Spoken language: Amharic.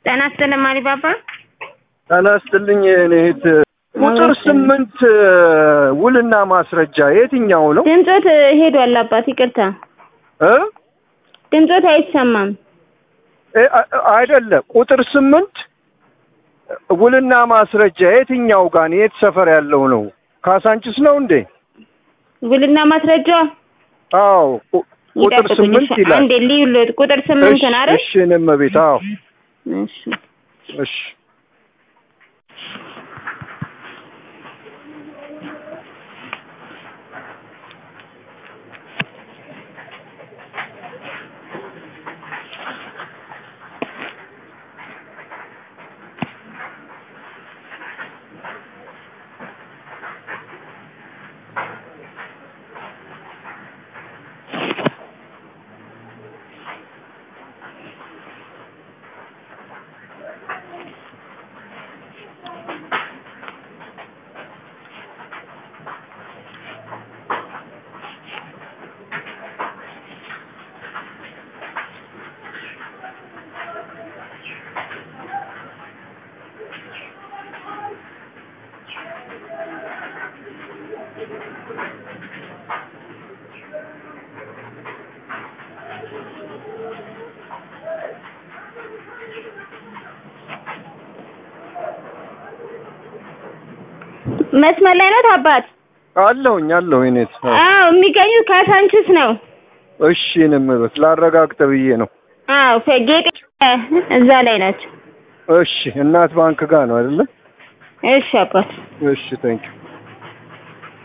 ጤና ይስጥልኝ ማሪባባ። ጤና ይስጥልኝ የእኔ እህት። ቁጥር ስምንት ውልና ማስረጃ የትኛው ነው? ድምፆት ሄዷል አባት ይቅርታ፣ እ ድምፆት አይሰማም። እ አይደለም ቁጥር ስምንት ውልና ማስረጃ የትኛው ጋር ነው? የት ሰፈር ያለው ነው? ካሳንችስ ነው እንዴ? ውልና ማስረጃ አዎ ቁ- ቁጥር ይጠብቁኝ። ስምንት እሺ፣ ይላል። አንዴ ልዩሎት ቁጥር ስምንት ነው አይደል? እሺ እኔም ቤት አዎ እሺ እሺ መስመር ላይ ነው አባት? አለሁኝ አለሁ እኔ አዎ የሚገኙት ካሳንችስ ነው። እሺ እኔም ቤት ላረጋግጥ ብዬ ነው። አዎ ጌጤ እዛ ላይ ናቸው። እሺ እናት ባንክ ጋር ነው አይደለ? እሺ አባት እሺ ታንኪዩ